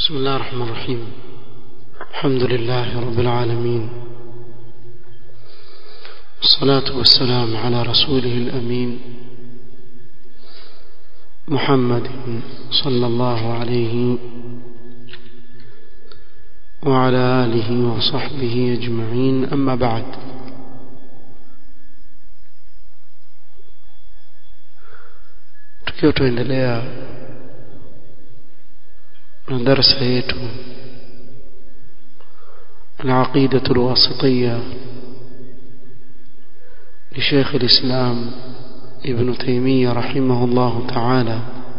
بسم الله الرحمن الرحيم الحمد لله رب العالمين والصلاة والسلام على رسوله الأمين محمد صلى الله عليه وعلى آله وصحبه أجمعين أما بعد tukiwa tuendelea na darasa yetu العقيدة الواسطية لشيخ الإسلام ابن تيمية رحمه الله تعالى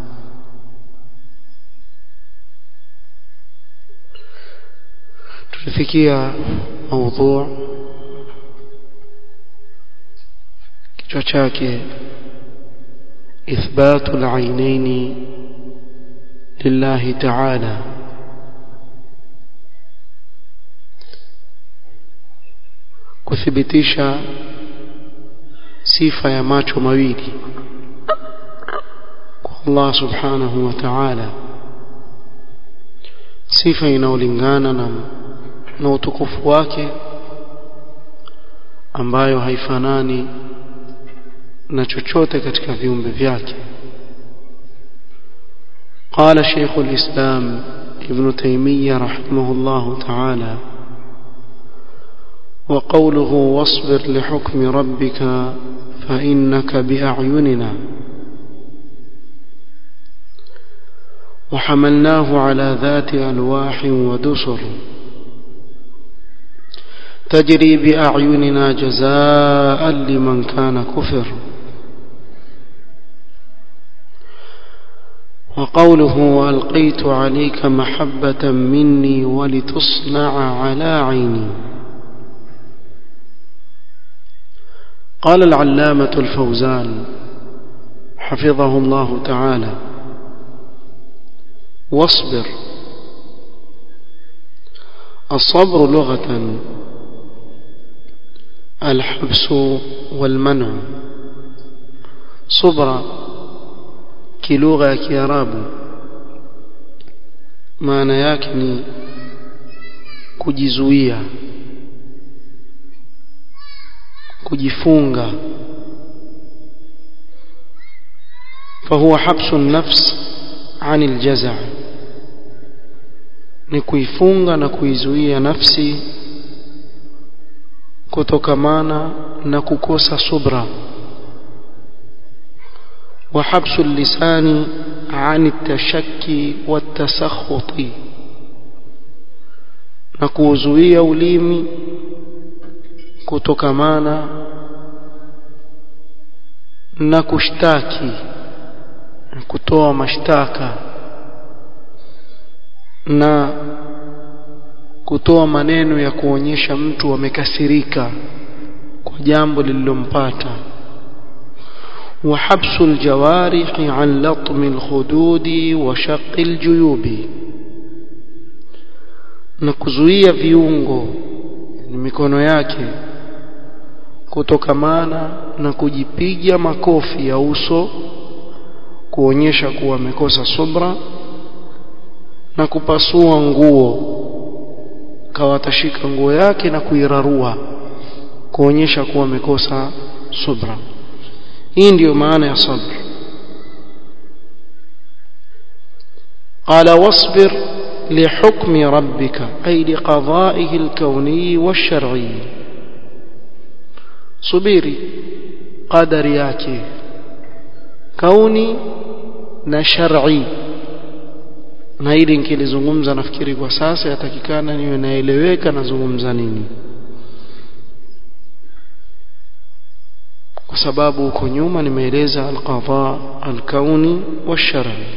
tulifikia موضوع kichwa chake إثبات العينين لله تعالى kuthibitisha sifa ya macho mawili kwa Allah subhanahu wa ta'ala sifa inaolingana na na utukufu wake ambayo haifanani na chochote katika viumbe vyake قال شيخ الإسلام ابن تيمية رحمه الله تعالى وقوله واصبر لحكم ربك فإنك بأعيننا وحملناه على ذات ألواح ودسر تجري بأعيننا جزاء لمن كان كفر وقوله وألقيت عليك محبة مني ولتصنع على عيني قال العلامة الفوزان حفظه الله تعالى واصبر الصبر لغة الحبس والمنع صبر kilugha ya kiarabu maana yake ni kujizuia kujifunga فهو حبس النفس عن الجزع ni kuifunga na kuizuia nafsi kutokamana na kukosa subra وحبس اللسان عن التشكي والتسخط na kuuzuia ulimi kutokamana na kushtaki kutoa mashtaka na kutoa maneno ya kuonyesha mtu amekasirika kwa jambo lililompata وحبس الجوارح عن لطم الخدود وشق الجيوب na kuzuia viungo ni mikono yake kutokamana na kujipiga makofi ya uso kuonyesha kuwa amekosa subra na kupasua nguo kawa atashika nguo yake na kuirarua kuonyesha kuwa amekosa subra hii ndiyo maana ya sabr قال واصبر لحكم ربك أي لقضائه الكوني والشرعي صبيري قدر yake kauni na shar'i na hili nikilizungumza nafikiri kwa sasa yatakikana niwe naeleweka nazungumza nini kwa sababu huko nyuma nimeeleza alqadha alkauni washar'i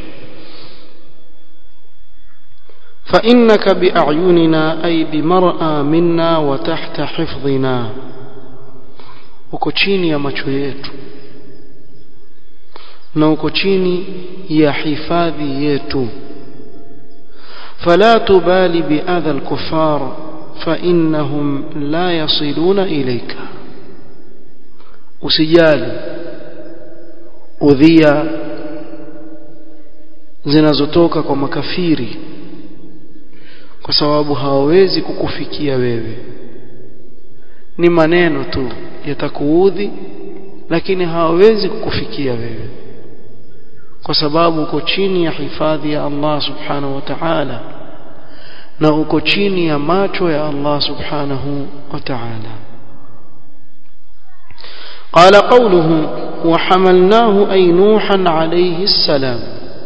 فإنك بأعيننا أي بمرأى منا وتحت حفظنا uko chini ya macho yetu na uko chini ya hifadhi yetu فلا تبالي بأذى الكفار فإنهم لا يصلون إليك usijali udhia zinazotoka kwa makafiri kwa sababu hawawezi kukufikia wewe ni maneno tu yatakuudhi lakini hawawezi kukufikia wewe kwa sababu uko chini ya hifadhi ya Allah subhanahu wa ta'ala na uko chini ya macho ya Allah subhanahu wa ta'ala قال قوله وحملناه أي نوحا عليه السلام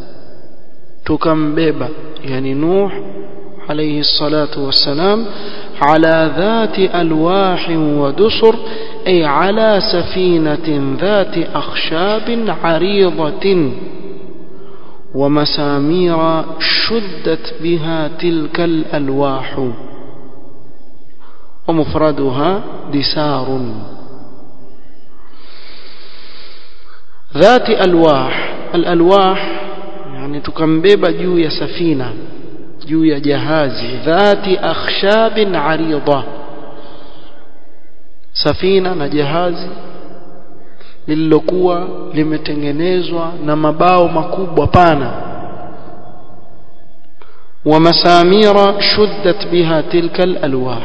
تكمبب يعني نوح عليه الصلاة والسلام على ذات ألواح ودسر أي على سفينة ذات أخشاب عريضة ومسامير شدت بها تلك الألواح ومفردها دسار ذات ألواح الألواح يعني تكمبب جو يا سفينة juu ya jahazi dhati akhshabin arida safina na jahazi lililokuwa limetengenezwa na mabao makubwa pana wa masamira shuddat biha tilka alalwah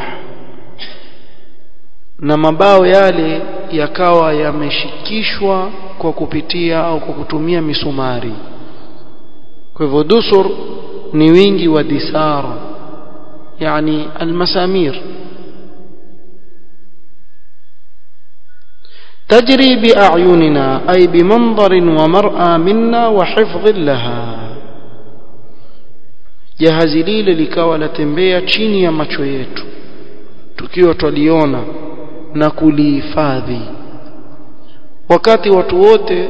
na mabao yale yakawa yameshikishwa kwa kupitia au kwa kutumia misumari kwa hivyo dusur ni wingi wa disar yani almasamir تجري بأعيننا أي بمنظر ومرأى منا وحفظ لها jahazi lile likawa latembea chini ya macho yetu tukiwa twaliona na kulihifadhi wakati watu wote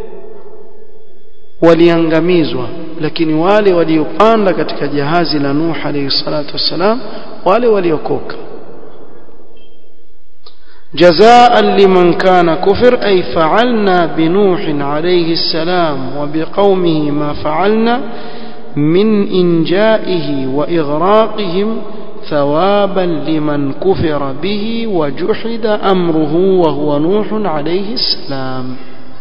waliangamizwa lakini wale waliopanda katika jahazi la Nuh alayhi salatu wassalam wale waliokoka جزاء لمن كان كفر أي فعلنا بنوح عليه السلام وبقومه ما فعلنا من إنجائه وإغراقهم ثوابا لمن كفر به وجحد أمره وهو نوح عليه السلام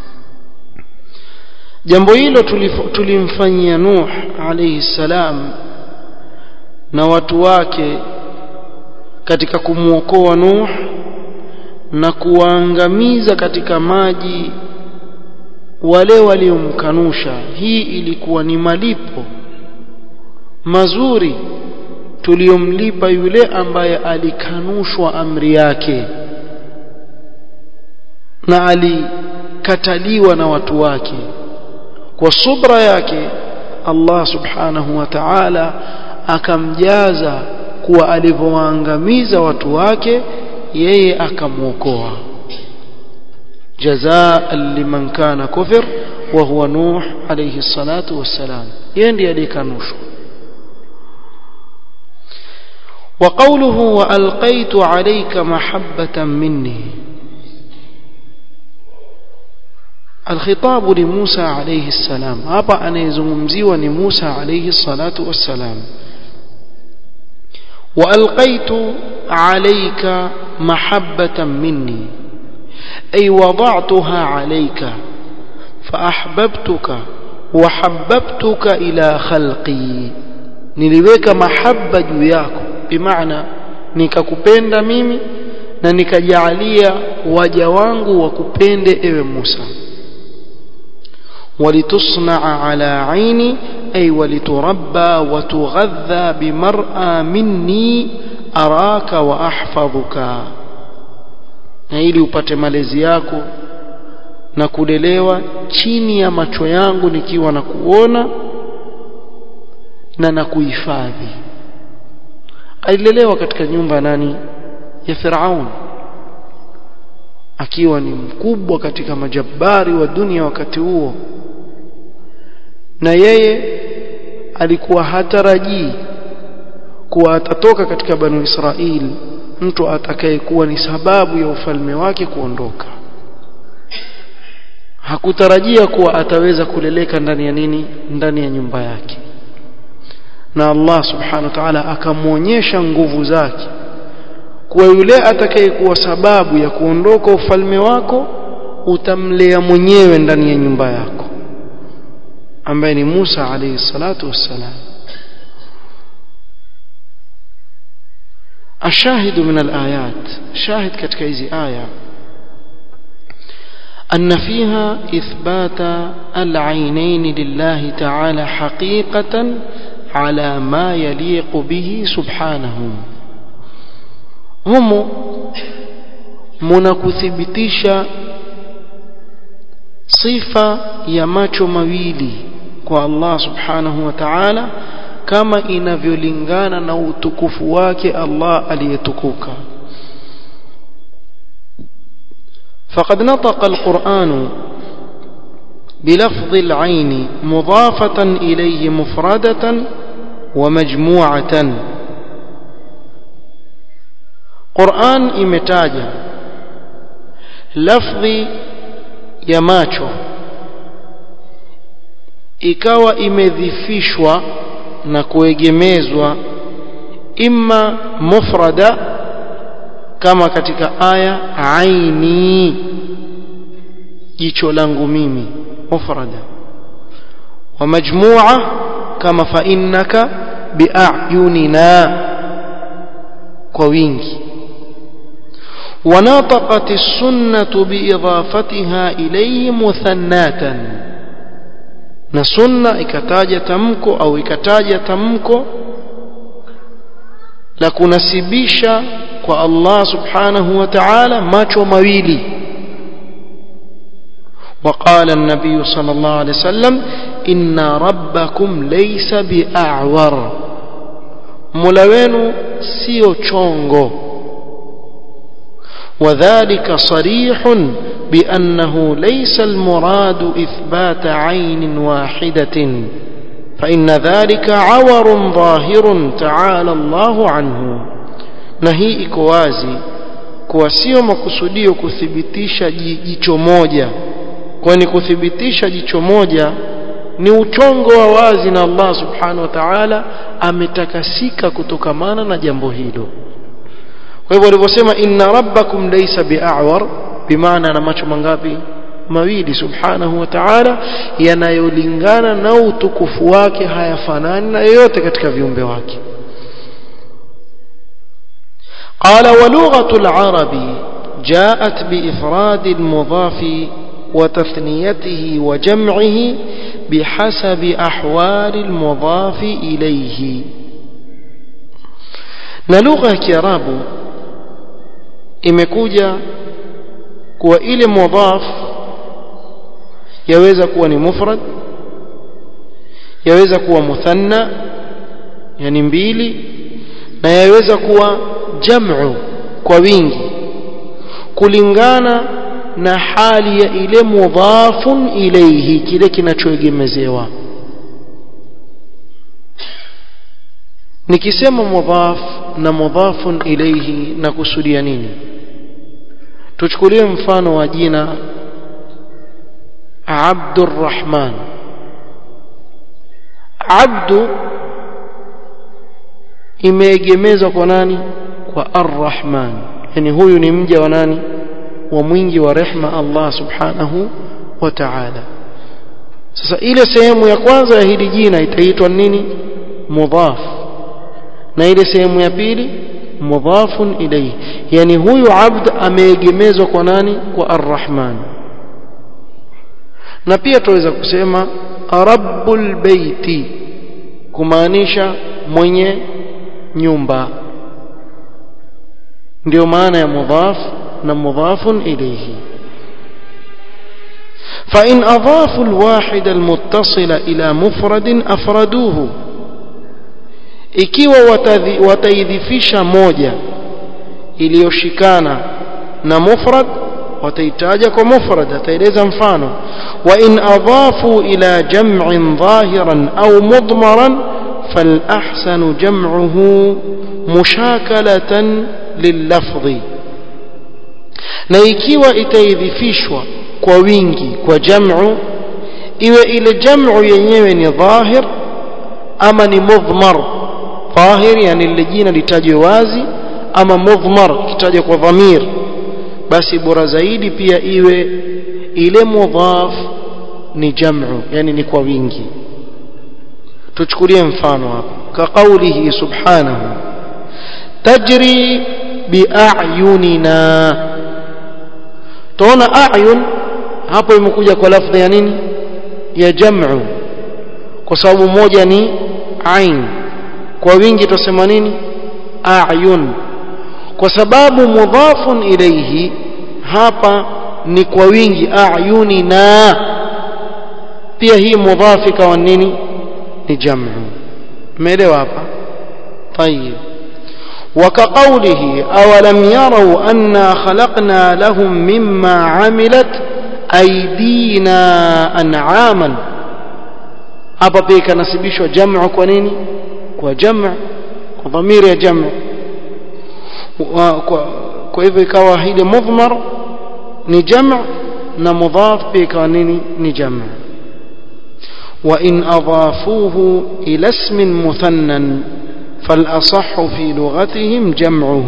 jambo hilo tulimfanyia Nuh alayhi salam na watu wake katika kumwokoa Nuh na kuwaangamiza katika maji wale waliomkanusha hii ilikuwa ni malipo mazuri tuliyomlipa yule ambaye alikanushwa amri yake na alikataliwa na watu wake kwa subra yake Allah subhanahu wa ta'ala akamjaza kuwa alivyowaangamiza watu wake yeye akamwokoa jazaa liman kana kufir wa huwa nuh alayhi salatu wassalam yeye ndiye aliyekanushwa وقوله وألقيت عليك محبة مني الخطاب لموسى عليه السلام hapa anayezungumziwa ni Musa alayhi salatu wassalam وألقيت عليك محبة مني أي وضعتها عليك فأحببتك وحببتك إلى خلقي niliweka mahaba juu yako bimaana nikakupenda mimi na nikajalia waja wangu wakupende ewe Musa ولتصنع على عيني أي ولتربى وتغذى بمرأى مني أراك وأحفظك na ili upate malezi yako na kulelewa chini ya macho yangu nikiwa na kuona na na kuhifadhi alilelewa katika nyumba nani ya Firaun akiwa ni mkubwa katika majabari wa dunia wakati huo na yeye alikuwa hatarajii kuwa atatoka katika banu Israili mtu atakayekuwa ni sababu ya ufalme wake kuondoka hakutarajia kuwa ataweza kuleleka ndani ya nini ndani ya nyumba yake na Allah subhanahu wa ta'ala akamwonyesha nguvu zake kuwa yule atakayekuwa sababu ya kuondoka ufalme wako utamlea mwenyewe ndani ya nyumba yako ambaye ni Musa alayhi salatu wassalam الشاهد من الآيات شاهد katika hizi aya أن فيها إثبات العينين لله تعالى حقيقة على ما يليق به سبحانه هم mnakuthibitisha sifa ya macho mawili kwa Allah subhanahu wa ta'ala kama inavyolingana na utukufu wake Allah aliyetukuka فقد نطق القرآن بلفظ العين مضافة إليه مفردة ومجموعة قرآن imetaja lafdhi ya macho ikawa imedhifishwa na kuegemezwa imma mufrada kama katika aya aini jicho langu mimi mufrada wa majmua kama fa innaka biayunina kwa wingi ونطقت السنة بإضافتها إليه مثناتا na sunna ikataja tamko au ikataja tamko la kunasibisha kwa Allah subhanahu wa ta'ala macho mawili وقال النبي صلى الله عليه وسلم إن ربكم ليس بأعور ملوين سيو تشونغو وذلك صريح بأنه ليس المراد إثبات عين واحدة فإن ذلك عور ظاهر تعالى الله عنه نهي إكوازي kuwa sio makusudio kuthibitisha jicho moja kwani kuthibitisha jicho moja ni uchongo wa wazi na Allah subhanahu wa ta'ala ametakasika kutokamana na jambo hilo kwa hivyo alivyosema inna rabbakum laysa bi'awar bimaana na macho mangapi mawili subhanahu wa ta'ala yanayolingana na utukufu wake hayafanani na yoyote katika viumbe wake قال ولغة العرب جاءت بإفراد المضاف وتثنيته وجمعه بحسب أحوال المضاف إليه نلغة كراب imekuja kuwa ile mudhaf yaweza kuwa ni mufrad yaweza kuwa muthanna yani mbili na yaweza kuwa jam'u kwa wingi kulingana na hali ya ile mudhafun ilayhi kile kinachoegemezewa nikisema mudhaf na mudhafun ilayhi na kusudia nini tuchukulie mfano wa jina Abdurrahman Abdu imeegemezwa kwa nani kwa Arrahman yani huyu ni mja wa nani wa mwingi wa rehma Allah subhanahu wa ta'ala sasa ile sehemu ya kwanza ya hili jina itaitwa nini mudhaf na ile sehemu ya pili mudhafun ilayhi yani huyu abd ameegemezwa kwa nani kwa arrahman na pia tuweza kusema rabbul baiti kumaanisha mwenye nyumba ndio maana ya mudhaf na mudhafun ilayhi فإن أضافوا الواحد المتصل إلى مفرد أفردوه ikiwa wataidhifisha moja iliyoshikana na mufrad wataitaja kwa mufrad ataeleza mfano wa in adhafu ila jam'in dhahiran au mudmaran فالأحسن جمعه مشاكلة لللفظ na ikiwa itaidhifishwa kwa wingi kwa jam'u iwe ile jam'u yenyewe ni dhahir ama ni mudhmar dhahir yani lile jina litajwe wazi ama mudhmar kitajwe kwa dhamir basi bora zaidi pia iwe ile mudhaf ni jam'u yani ni kwa wingi tuchukulie mfano hapa ka qawlihi subhanahu tajri biayunina tuona ayun hapo imekuja kwa lafdhi ya nini ya jam'u kwa sababu moja ni ain kwa wingi tusema nini ayun kwa sababu mudhafun ilayhi hapa ni kwa wingi ayunina pia hii mudhafi ikawa nini ni jam'u umeelewa hapa طيب وكقوله أولم يروا أنا خلقنا لهم مما عملت أيدينا أنعاما hapa pia ikanasibishwa jamu kwa nini kwa jamu kwa dhamiri ya jamu kwa hivyo ikawa ile mudhmar ni jamu na mudhaf pia ikawa nini ni jamu وإن أضافوه إلى اسم مثنى فالأصح في لغتهم جمعه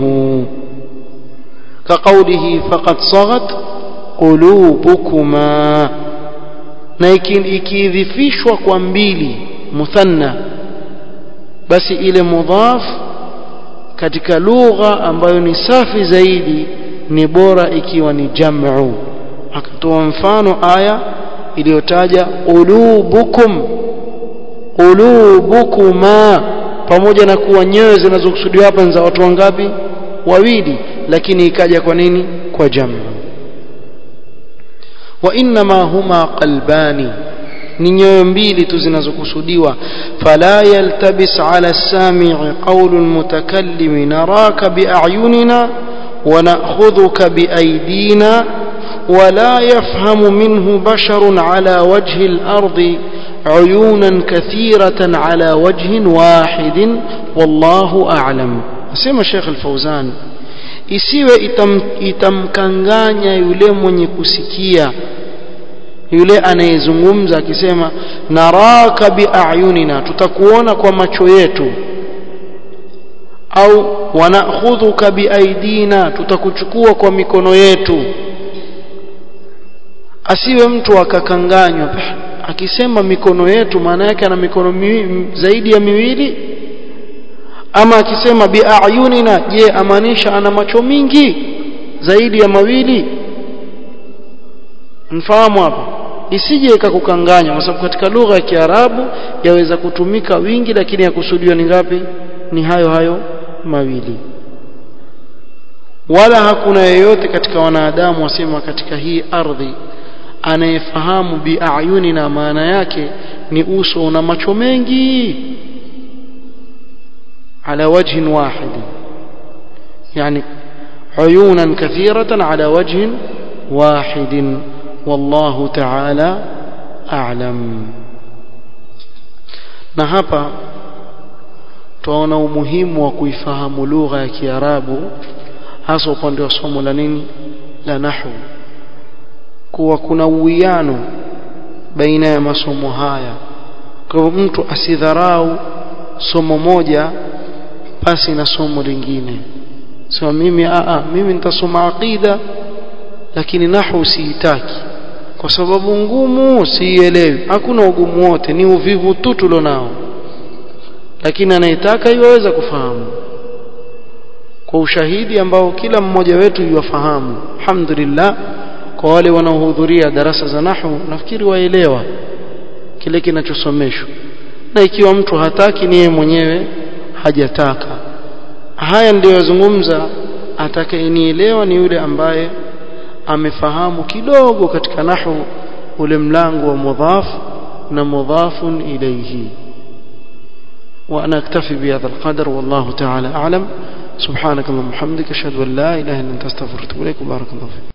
كقوله فقد صغت قلوبكما na ikidhifishwa kwa mbili muthanna basi ile mudhaf katika lugha ambayo ni safi zaidi ni bora ikiwa ni jam'u akatoa mfano aya iliyotaja qulubukum qulubukuma pamoja na kuwa nyoyo zinazokusudiwa hapa ni za watu wangapi wawili lakini ikaja kwa nini kwa jamu wa inma huma qalbani ni nyoyo mbili tu zinazokusudiwa fala yaltabis ala sami'i qawlu almutakallim naraka bi'ayunina wa na'khudhuka biaydina ولا يفهم منه بشر على وجه الأرض عيونا كثيرة على وجه واحد والله أعلم أسمى الشيخ الفوزان isiwe itam, itamkanganya yule mwenye kusikia yule anayezungumza akisema naraka biayunina tutakuona kwa macho yetu au wanakhudhuka biaidina tutakuchukua kwa mikono yetu asiwe mtu akakanganywa akisema mikono yetu maana yake ana mikono miwi, zaidi ya miwili ama akisema biayunina je amaanisha ana macho mingi zaidi ya mawili mfahamu hapa isije ikakukanganya kwa sababu katika lugha ya Kiarabu yaweza kutumika wingi lakini yakusudiwa ni ngapi ni hayo hayo mawili wala hakuna yeyote katika wanadamu wasema katika hii ardhi anayefahamu biayunina maana yake ni uso una macho mengi على وجه واحد يعني عيونا كثيرة على وجه واحد والله تعالى أعلم na hapa twaona umuhimu wa kuifahamu lugha ya Kiarabu hasa upande wa somo la nini la nahwu kuwa kuna uwiano baina ya masomo haya kwa hivyo mtu asidharau somo moja pasi na somo lingine sema mimi a mimi nitasoma aqida lakini nahwu siitaki kwa sababu ngumu siielewi hakuna ugumu wote ni uvivu tu tulionao lakini anayetaka iwaweza kufahamu kwa ushahidi ambao kila mmoja wetu yuwafahamu alhamdulillah kwa wale wanaohudhuria darasa za nahwu nafikiri waelewa kile kinachosomeshwa na ikiwa mtu hataki ni yeye mwenyewe hajataka haya ndiyo yazungumza atakayenielewa ni yule ambaye amefahamu kidogo katika nahwu ule mlango wa mudhaf na mudhafun ilayhi وانا اكتفي بهذا القدر والله تعالى اعلم سبحانك اللهم وبحمدك اشهد ان لا اله الا انت استغفرك واتوب اليك وبارك الله فيك